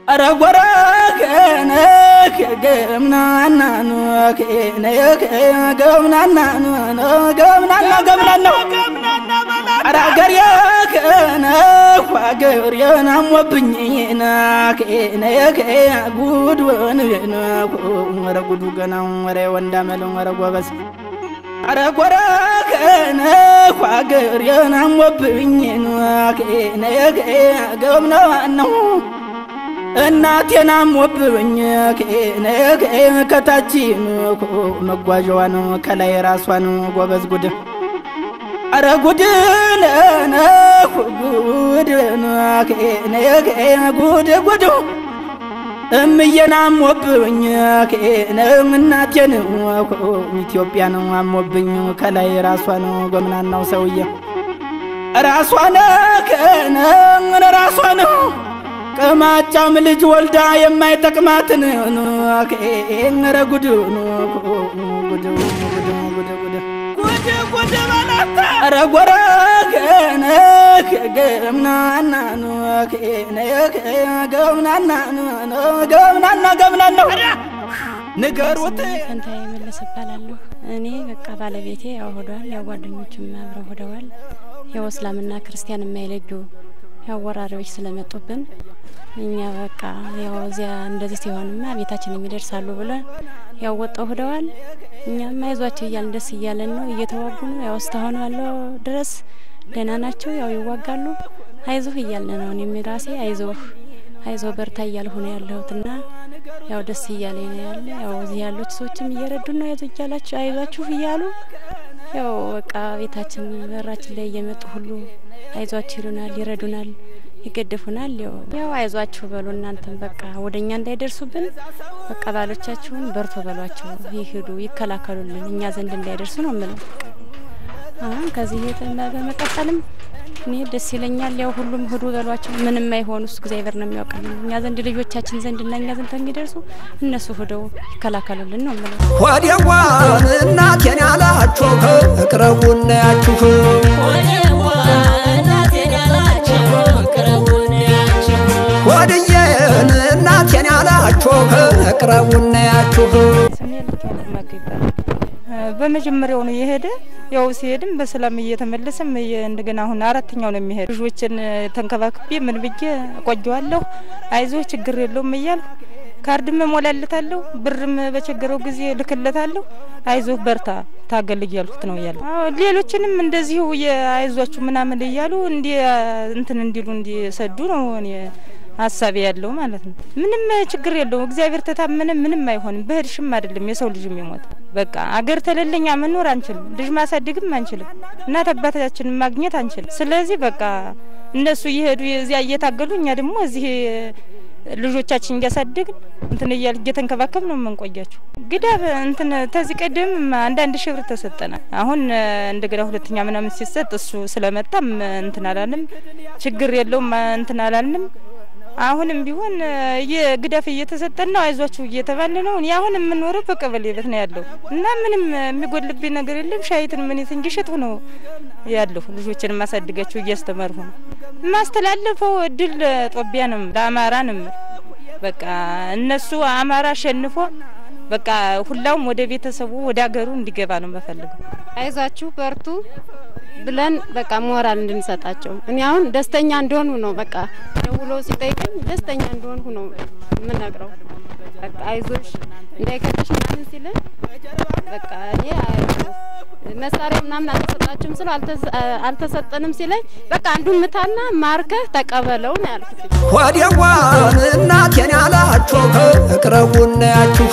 አረ ጎረገነ ገምናና ገምናና ገምናና ገምናና አረ አገር የከነ ሀገር የናሞብኝ ጉድ ወረ ጉዱ ገና ወረ ወንዳመለ ወረ ጎበዝ አረ ጎረገነ ሀገር የናሞብኝ ገምናናው እናቴና ሞብኝ ከታች መጓዣዋ ነው ከላይ ራሷ ነው ጎበዝ ጉድ አረ ጉድ ጉድ ጉድ ጉድ እምዬን አሞብኝ እናቴን ኢትዮጵያ ነው አሞብኝ ከላይ ራሷ ነው ጎምናናው ሰውዬ ራሷ ነከነ ራሷ ነው ቅማጫም ልጅ ወልዳ የማይጠቅማትን ኧረ ጉድ ጉድ ጉድ በላታ ኧረ ጎረገነ ገምናና ገምናና ገምናና ገምናና ንገሩት ፈንታ የመለስ እባላለሁ። እኔ በቃ ባለቤቴ ያው ሆዷል፣ ያው ጓደኞችም አብረው ሆደዋል። ያው እስላምና ክርስቲያን የማይለዩ ያው ወራሪዎች ስለመጡብን እኛ በቃ ያው እዚያ እንደዚህ ሲሆንማ ቤታችን የሚደርሳሉ ብለን ያው ወጣው ሂደዋል። እኛም አይዟቸው እያልን ደስ እያለን ነው እየተዋጉ ነው። ያው እስካሁን ያለው ድረስ ደህና ናቸው። ያው ይዋጋሉ። አይዞህ እያልን ነው። እኔም ራሴ አይዞህ አይዞህ በርታ እያልሁ ነው ያለሁትና ያው ደስ እያለኝ ነው ያለ። ያው እዚህ ያሉት ሰዎችም እየረዱ ነው። አይዞ እያላችሁ አይዟችሁ እያሉ ያው በቃ ቤታችን በራችን ላይ እየመጡ ሁሉ አይዟችሁ ይሉናል፣ ይረዱናል ይገድፉናል። ያው ያው አይዟችሁ በሉ እናንተም በቃ ወደ እኛ እንዳይደርሱብን በቃ ባሎቻችሁን በርቶ በሏቸው፣ ይሄዱ ይከላከሉልን፣ እኛ ዘንድ እንዳይደርሱ ነው የምለው። አሁን ከዚህ በመቀጠልም እኔ ደስ ይለኛል። ያው ሁሉም ሂዱ በሏቸው፣ ምንም አይሆኑ እሱ እግዚአብሔር ነው የሚያውቅልን። እኛ ዘንድ ልጆቻችን ዘንድ እና እኛ ዘንድ የሚደርሱ እነሱ ሂደው ይከላከሉልን ነው የምለው። ወዲያዋን እናቴን ያላችሁ እቅረቡና ያችሁ ወድዬን እናቴን ያላችሁ እቅረቡና ያችሁ ስሜ ልትወልድ መግ ይባላል። በመጀመሪያው ነው የሄደ። ያው ሲሄድም በሰላም እየተመለሰም እንደገና አሁን አራተኛው ነው የሚሄድ። ልጆችን ተንከባክቤ ምን ብዬ እቆየዋለሁ። አይዞህ ችግር የለውም እያልሁ ካርድም እሞላለታለሁ፣ ብርም በቸገረው ጊዜ ልክለታለሁ። አይዞህ በርታ ታገል እያልኩት ነው እያለሁ ሌሎችንም እንደዚሁ አይዟችሁ ምናምን እያሉ እንዲ እንትን እንዲሉ እንዲሰዱ ነው እኔ ሀሳቤ ያለው ማለት ነው። ምንም ችግር የለውም። እግዚአብሔር ተታመነ ምንም አይሆንም። በህድሽም አይደለም የሰው ልጅ የሚሞት በቃ አገር ተለለኛ መኖር አንችልም። ልጅ ማሳደግም አንችልም። እናት አባታችንን ማግኘት አንችልም። ስለዚህ በቃ እነሱ እየሄዱ እዚያ እየታገሉ እኛ ደግሞ እዚህ ልጆቻችን እያሳደግን እንትን እያል እየተንከባከብ ነው የምንቆያቸው። ግዳብ እንትን ተዚህ ቀደም አንዳንድ ሺህ ብር ተሰጠናል። አሁን እንደገና ሁለተኛ ምናምን ሲሰጥ እሱ ስለመጣም እንትን አላልንም። ችግር የለውም እንትን አላልንም። አሁንም ቢሆን ግዳፍ እየተሰጠን ነው። አይዟችሁ እየተባለ ነው። እኔ አሁን የምኖረው በቀበሌ ቤት ነው ያለው እና ምንም የሚጎልብኝ ነገር የለም። ሻይትን ምኔት እንዲሸጥሁ ነው ያለሁ። ልጆችን ማሳድጋቸው እያስተማርሁ ነው። የማስተላለፈው እድል ጦቢያንም ለአማራንም በቃ እነሱ አማራ አሸንፎ በቃ ሁላውም ወደ ቤተሰቡ ወደ ሀገሩ እንዲገባ ነው የምፈልገው። አይዟችሁ በርቱ ብለን በቃ ሞራል እንድንሰጣቸው እኔ አሁን ደስተኛ እንደሆኑ ነው በቃ ደውሎ ሲጠይቀኝ ደስተኛ እንደሆንሁ ነው የምነግረው። በቃ አይዞሽ እንዳይከብድሽ ምናምን ሲልን በቃ እኔ መሳሪያ ምናምን አልተሰጣችሁም ስለው አልተሰጠንም ሲለኝ በቃ አንዱን ምታና ማርከህ ተቀበለው ነው ያልኩት። ወዲያዋን እናቴን ያላችሁ እቅረቡና ያችሁ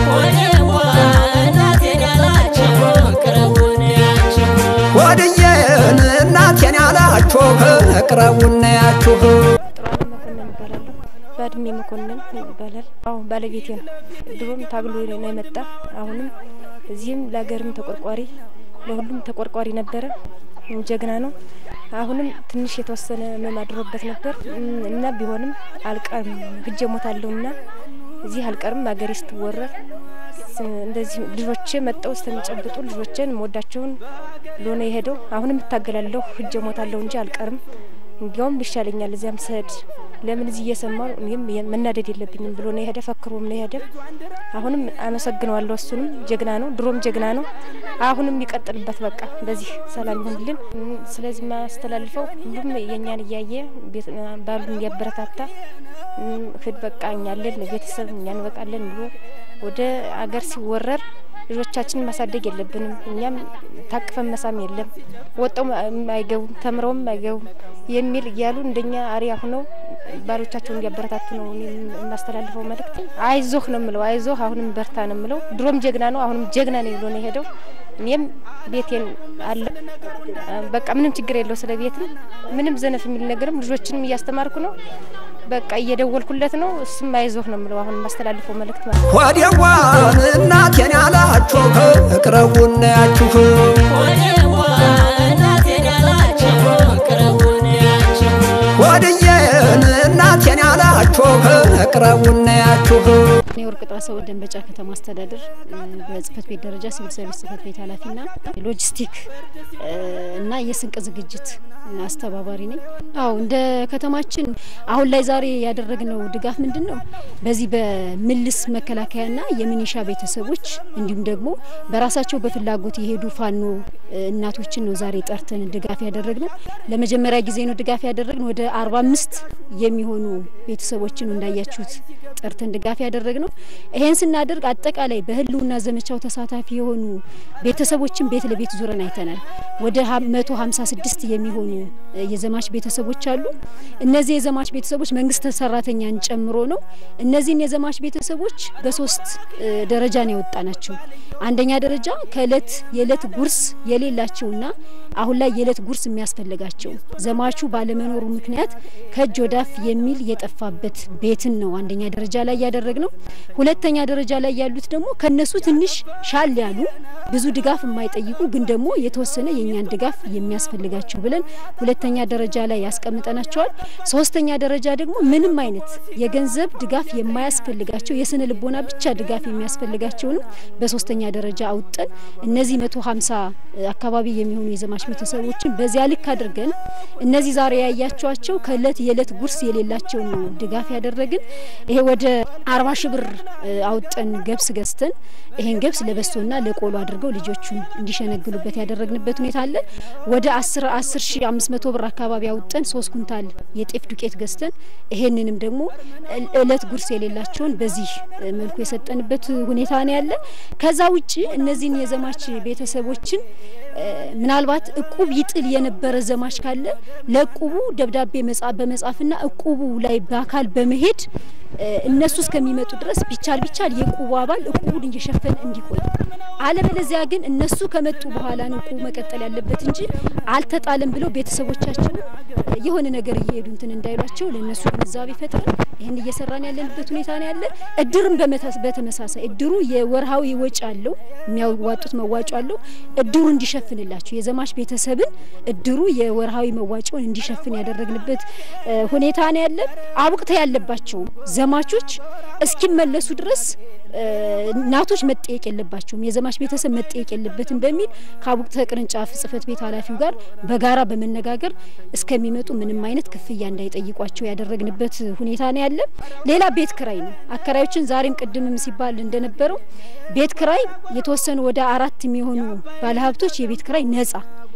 ወድዬን እናቴን ያላችሁ እቅረቡና ያችሁ ጥሩ መኮንን እባላለሁ። በእድሜ መኮንን ይባላል። አዎ ባለቤቴ ነው። ድሮም ታግሎ ነው የመጣ አሁንም እዚህም ለሀገርም ተቆርቋሪ ለሁሉም ተቆርቋሪ ነበረ። ጀግና ነው። አሁንም ትንሽ የተወሰነ ህመም አድሮበት ነበር እና ቢሆንም አልቀርም ህጀ ሞታለሁ እና እዚህ አልቀርም ሀገሬ ስትወረር እንደዚህ ልጆቼ መጠው እስከሚጨብጡ ልጆቼን መወዳቸውን ለሆነ የሄደው አሁንም እታገላለሁ ህጀ ሞታለሁ እንጂ አልቀርም። እንዲያውም ይሻለኛል እዚያም ስሄድ ለምን እዚህ እየሰማሁ እኔም መናደድ የለብኝም ብሎ ነው የሄደ። ፈክሮም ነው የሄደ። አሁንም አመሰግነዋለሁ። እሱንም ጀግና ነው፣ ድሮም ጀግና ነው። አሁንም ይቀጥልበት። በቃ በዚህ ሰላም ይሁንልን። ስለዚህ ማስተላልፈው ሁሉም የእኛን እያየ ባሉን እያበረታታ ህድ በቃ እኛለን ቤተሰብ እኛ እንበቃለን ብሎ ወደ አገር ሲወረር ልጆቻችንን ማሳደግ የለብንም። እኛም ታቅፈን መሳም የለም ወጠው አይገቡም ተምረውም አይገቡም የሚል እያሉ እንደኛ አሪያ ሁነው ባሎቻቸውን እያበረታቱ ነው የማስተላልፈው መልእክት። አይዞህ ነው የምለው፣ አይዞህ አሁንም በርታ ነው የምለው። ድሮም ጀግና ነው፣ አሁንም ጀግና ነው ብሎ ነው የሄደው። እኔም ቤቴን አለ በቃ ምንም ችግር የለው ስለ ቤትም ምንም ዘነፍ የሚል ነገርም ልጆችንም እያስተማርኩ ነው። በቃ እየደወልኩለት ነው። እሱም አይዞህ ነው የምለው። አሁን የማስተላልፈው መልእክት ማለት ነው። ወዲያዋን እናቴን ያላችሁ እቅረቡን ያችሁ ወድዬን እናቴን ያላችሁ እቅረቡን ያችሁ እኔ ወርቅ ጣሰው ደንበጫ ከተማ አስተዳደር በጽህፈት ቤት ደረጃ ሲቪል ሰርቪስ ጽህፈት ቤት ኃላፊና ሎጂስቲክ እና የስንቅ ዝግጅት አስተባባሪ ነኝ። አዎ እንደ ከተማችን አሁን ላይ ዛሬ ያደረግነው ድጋፍ ምንድን ነው? በዚህ በምልስ መከላከያና የሚኒሻ ቤተሰቦች እንዲሁም ደግሞ በራሳቸው በፍላጎት የሄዱ ፋኖ እናቶችን ነው ዛሬ ጠርተን ድጋፍ ያደረግነው። ለመጀመሪያ ጊዜ ነው ድጋፍ ያደረግነው። ወደ አርባ አምስት የሚሆኑ ቤተሰቦችን እንዳያችሁት ጠርተን ድጋፍ ያደረግነው። ይሄን ስናደርግ አጠቃላይ በህልውና ዘመቻው ተሳታፊ የሆኑ ቤተሰቦችን ቤት ለቤት ዙረን አይተናል። ወደ መቶ ሀምሳ ስድስት የሚሆኑ የዘማች ቤተሰቦች አሉ። እነዚህ የዘማች ቤተሰቦች መንግስት ሰራተኛን ጨምሮ ነው። እነዚህን የዘማች ቤተሰቦች በሶስት ደረጃ ነው ያወጣ ናቸው። አንደኛ ደረጃ ከእለት የእለት ጉርስ የሌላቸውና አሁን ላይ የእለት ጉርስ የሚያስፈልጋቸው ዘማቹ ባለመኖሩ ምክንያት ከእጅ ወዳፍ የሚል የጠፋበት ቤትን ነው አንደኛ ደረጃ ላይ ያደረግ ነው። ሁለተኛ ደረጃ ላይ ያሉት ደግሞ ከነሱ ትንሽ ሻል ያሉ ብዙ ድጋፍ የማይጠይቁ ግን ደግሞ የተወሰነ የእኛን ድጋፍ የሚያስፈልጋቸው ብለን ሁለተኛ ደረጃ ላይ ያስቀምጠናቸዋል። ሶስተኛ ደረጃ ደግሞ ምንም አይነት የገንዘብ ድጋፍ የማያስፈልጋቸው የስነ ልቦና ብቻ ድጋፍ የሚያስፈልጋቸውንም በሶስተኛ ደረጃ አውጠን እነዚህ መቶ ሀምሳ አካባቢ የሚሆኑ የዘማች ቤተሰቦችን በዚያ ልክ አድርገን እነዚህ ዛሬ ያያቸዋቸው ከእለት የእለት ጉርስ የሌላቸው ነው ድጋፍ ያደረግን። ይሄ ወደ አርባ ሺ ብር አውጠን ገብስ ገዝተን ይሄን ገብስ ለበሶና ለቆሎ አድርገው ልጆቹን እንዲሸነግሉበት ያደረግንበት ሁኔታ አለ። ወደ አስር አስር ሺ አምስት መቶ ብር አካባቢ አውጠን ሶስት ኩንታል የጤፍ ዱቄት ገዝተን ይሄንንም ደግሞ እለት ጉርስ የሌላቸውን በዚህ መልኩ የሰጠንበት ሁኔታ ነው ያለ። ከዛ ውጭ እነዚህን የዘማች ቤተሰቦችን ምናልባት እቁብ ይጥል የነበረ ዘማች ካለ ለእቁቡ ደብዳቤ በመጻፍና እቁቡ ላይ በአካል በመሄድ እነሱ እስከሚመጡ ድረስ ቢቻል ቢቻል የእቁቡ አባል እቁቡን እየሸፈነ እንዲቆይ፣ አለበለዚያ ግን እነሱ ከመጡ በኋላ ነው እቁቡ መቀጠል ያለበት እንጂ አልተጣለም ብለው ቤተሰቦቻቸው የሆነ ነገር እየሄዱ እንትን እንዳይሏቸው ለእነሱ ግንዛቤ ፈጥረን ይህን እየሰራን ያለንበት ሁኔታ ነው ያለ። እድርም በተመሳሳይ እድሩ የወርሃዊ ወጪ አለው፣ የሚያዋጡት መዋጮ አለው። እድሩ እንዲሸፍንላቸው የዘማች ቤተሰብን እድሩ የወርሃዊ መዋጮውን እንዲሸፍን ያደረግንበት ሁኔታ ነው ያለ። አቡቅተ ያለባቸው ዘማቾች እስኪመለሱ ድረስ እናቶች መጠየቅ የለባቸውም፣ የዘማች ቤተሰብ መጠየቅ የለበትም በሚል ከአቡቅተ ቅርንጫፍ ጽህፈት ቤት ኃላፊው ጋር በጋራ በመነጋገር እስከሚመጡ ምንም አይነት ክፍያ እንዳይጠይቋቸው ያደረግንበት ሁኔታ ነው ያለ። ሌላ ቤት ክራይ ነው። አከራዮችን ዛሬም ቅድምም ሲባል እንደነበረው ቤት ክራይ የተወሰኑ ወደ አራት የሚሆኑ ባለሀብቶች የቤት ክራይ ነጻ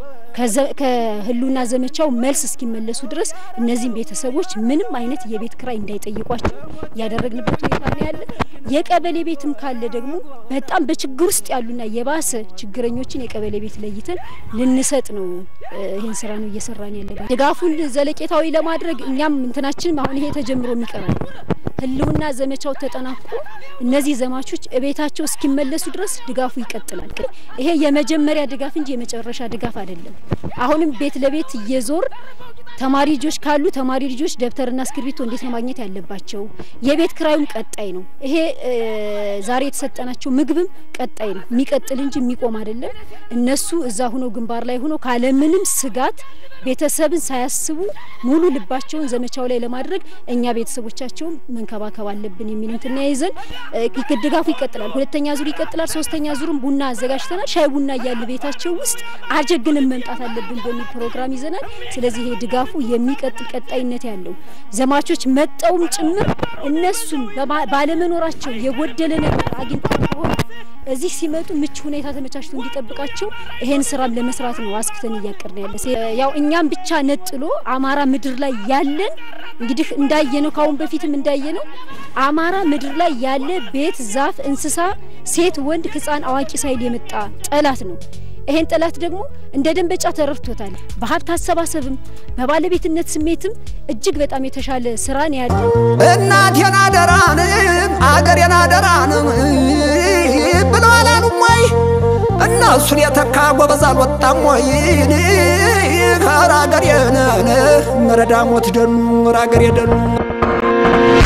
ከህሉና ዘመቻው መልስ እስኪመለሱ ድረስ እነዚህም ቤተሰቦች ምንም አይነት የቤት ክራይ እንዳይጠይቋቸው ያደረግንበት ሁኔታ ነው ያለ። የቀበሌ ቤትም ካለ ደግሞ በጣም በችግር ውስጥ ያሉና የባሰ ችግረኞችን የቀበሌ ቤት ለይተን ልንሰጥ ነው። ይህን ስራ ነው እየሰራን ያለ። ድጋፉን ዘለቄታዊ ለማድረግ እኛም እንትናችንም አሁን ይሄ ተጀምሮ የሚቀራል ህልውና ዘመቻው ተጠናቆ እነዚህ ዘማቾች እቤታቸው እስኪመለሱ ድረስ ድጋፉ ይቀጥላል። ይሄ የመጀመሪያ ድጋፍ እንጂ የመጨረሻ ድጋፍ አይደለም። አሁንም ቤት ለቤት እየዞር ተማሪ ልጆች ካሉ ተማሪ ልጆች ደብተርና እስክሪብቶ እንዴት ነው ማግኘት ያለባቸው? የቤት ክራዩም ቀጣይ ነው። ይሄ ዛሬ የተሰጠናቸው ምግብም ቀጣይ ነው፣ የሚቀጥል እንጂ የሚቆም አይደለም። እነሱ እዛ ሁነው ግንባር ላይ ሁነው ካለምንም ስጋት ቤተሰብን ሳያስቡ ሙሉ ልባቸውን ዘመቻው ላይ ለማድረግ እኛ ቤተሰቦቻቸውን መንከባከብ አለብን የሚል እንትና ይዘን ድጋፉ ይቀጥላል። ሁለተኛ ዙር ይቀጥላል። ሶስተኛ ዙርም ቡና አዘጋጅተናል። ሻይ ቡና እያለ ቤታቸው ውስጥ አጀግንም መምጣት አለብን በሚል ፕሮግራም ይዘናል። ስለዚህ ይሄ ድጋፉ ድጋፉ የሚቀጥል ቀጣይነት ያለው ዘማቾች መጠውም ጭምር እነሱን በባ- ባለመኖራቸው የጎደለ ነገር አግኝተው ከሆነ እዚህ ሲመጡ ምቹ ሁኔታ ተመቻችቶ እንዲጠብቃቸው ይሄን ስራም ለመስራት ነው አስክተን እያቀድን ያለ። ሴ- ያው እኛም ብቻ ነጥሎ አማራ ምድር ላይ ያለን እንግዲህ እንዳየነው ካሁን በፊትም እንዳየነው አማራ ምድር ላይ ያለ ቤት፣ ዛፍ፣ እንስሳ፣ ሴት፣ ወንድ፣ ህፃን፣ አዋቂ ሳይል የመጣ ጠላት ነው። ይሄን ጠላት ደግሞ እንደ ደንበጫ ተረድቶታል። በሀብት አሰባሰብም በባለቤትነት ስሜትም እጅግ በጣም የተሻለ ስራ ነው ያለን። እናቴን አደራን አገሬን አደራን ብለው አላሉም ወይ? እነሱን የተካ ጎበዝ አልወጣም ወይ? ኧረ አገሬን ረዳሞት ደኑ ኧረ አገሬ ደኑ